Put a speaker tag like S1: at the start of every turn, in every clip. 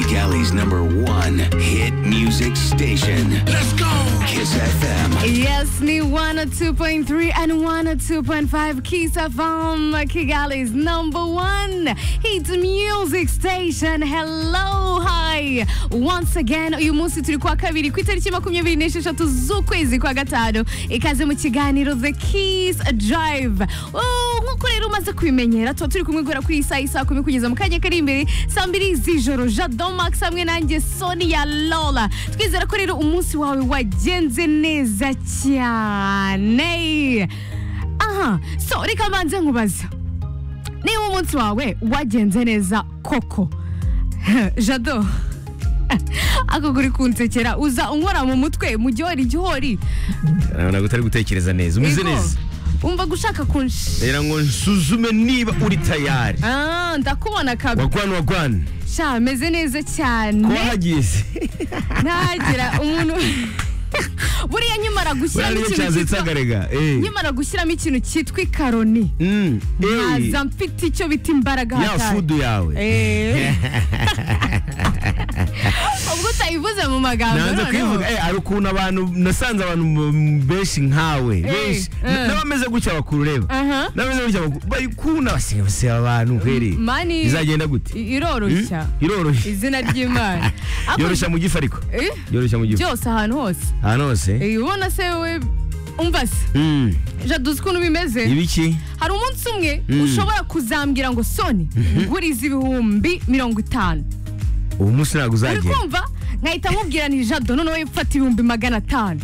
S1: Cali's number one hit music station.
S2: Let's go!
S1: Kiss FM.
S3: Yes, ni 102.3 and 102.5 Kiss FM, Kigali's number one hit music station. Hello, hi. Once again, uyu munsi turi kwa kabiri ku itariki makumyabiri n'esheshatu z'ukwezi kwa gatanu. Ikaze mu kiganiro The Kiss Drive. Oh, nk'uko rero umaze kubimenyera tuba turi kumwe guhera kuri iyi saa isaa kumi kugeza mu kanya kari imbere saa mbiri z'ijoro Jado Max hamwe nanjye Sonia Lola. Twizera ko rero umunsi wawe wagenze neza cyane. Aha, so reka mbanze nkubaza. Niba umunsi wawe wagenze neza koko. Jado. Ako kuri kunsekera uza unkora mu mutwe mu gihori gihori.
S4: urabona ko utari gutekereza neza umeze
S3: Ego,
S4: neza
S3: Umva gushaka kunshi.
S4: rero ngo nsuzume niba uri tayari
S3: Ah, ndakubona kabisa.
S4: wagwana wagwana
S3: sha ameze neza cyane
S4: wahagiye se
S3: ntagira umuntu buriya nyimara gushyiramo
S4: buriya niyo
S3: ikintu
S4: cyazitse
S3: cyitwa
S4: akarega eh.
S3: nyimara gushyiramo ikintu cyitwa ikaroni
S4: Mm, eh.
S3: nkaza mfite icyo bita imbaraga
S4: ya
S3: hatari
S4: fudu yawe
S3: Eh. ubwo utayivuze mu magambo
S4: nanze
S3: noneho
S4: kuyivuga eh, hari ukuntu abantu nasanze abantu m- benshi nkawe benshi
S3: eh.
S4: n'abameze gutya bakurureba
S3: Aha.
S4: n'abameze gutya baku- bayikunda basiga basiga abantu kweri
S3: mani
S4: bizagenda gute
S3: i- iroroshya
S4: Mm? iroroshye
S3: izina ry'imana Ako-
S4: yoroshya mu gifu ariko
S3: Eh?
S4: yoroshya mu gifu
S3: byose ahantu hose
S4: ahantu hose
S3: Eh, ubona se we umva se
S4: Mm.
S3: jaduzi ukuntu bimeze
S4: ibiki
S3: hari umunsi umwe
S4: Mm.
S3: ushobora kuzambwira ngo soni nguriza ibihumbi mirongo itanu
S4: uwo munsi ntabwo
S3: uri
S4: uzagera
S3: kumva nkahita nkubwira ni jado noneho mfata ibihumbi magana atanu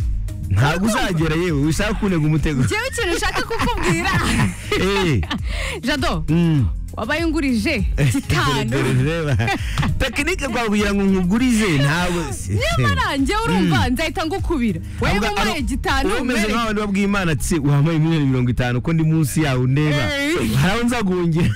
S4: ntabwo uzagera yewe wishaka kunega umutego
S3: njyewe ikintu nshaka kukubwira
S4: Eh,
S3: jado
S4: mm.
S3: wabaye ungurije
S4: Dore-
S3: gitanu
S4: dore reba tekinike rwa kugira ngo nkugurize ntabwo
S3: nyamara njyewe urumva nzahita ngukubira
S4: Ahubwo-
S3: wewe wabaye
S4: ahubwo-
S3: gitanu
S4: uba umeze
S3: mbere.
S4: nk'aho ndi babwiye imana ati wampaye miliyoni mirongo itanu ko ndi munsi yawe ndeba
S3: Eh.
S4: hari aho nzagungira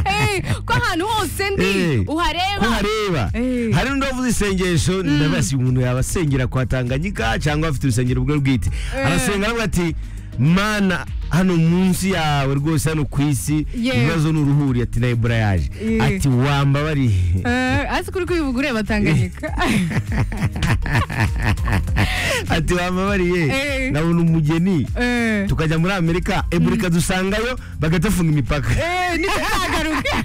S3: Eh, ko ahantu hose ndi
S4: Eh. ko
S3: uhareba
S4: hareba
S3: Eh.
S4: hari n'undi wavuze isengesho ndabasi umuntu yaba asengera kwa tanganyika cyangwa afite urusengero bwe bwite arasenga aravuga ati mana hano munsi yawe rwose hano ku isi
S3: Yewe.
S4: ibibazo ni uruhuri ati na ebura yaje
S3: Eh.
S4: ati wambabariye
S3: Eh, hasi kuri kubivuga ureba tanganyika
S4: ati wambabariye
S3: Eh.
S4: nabona umugeni
S3: Eh.
S4: tukajya muri amerika eburika dusangayo bagatafunga imipaka
S3: Eh, nituzagaruke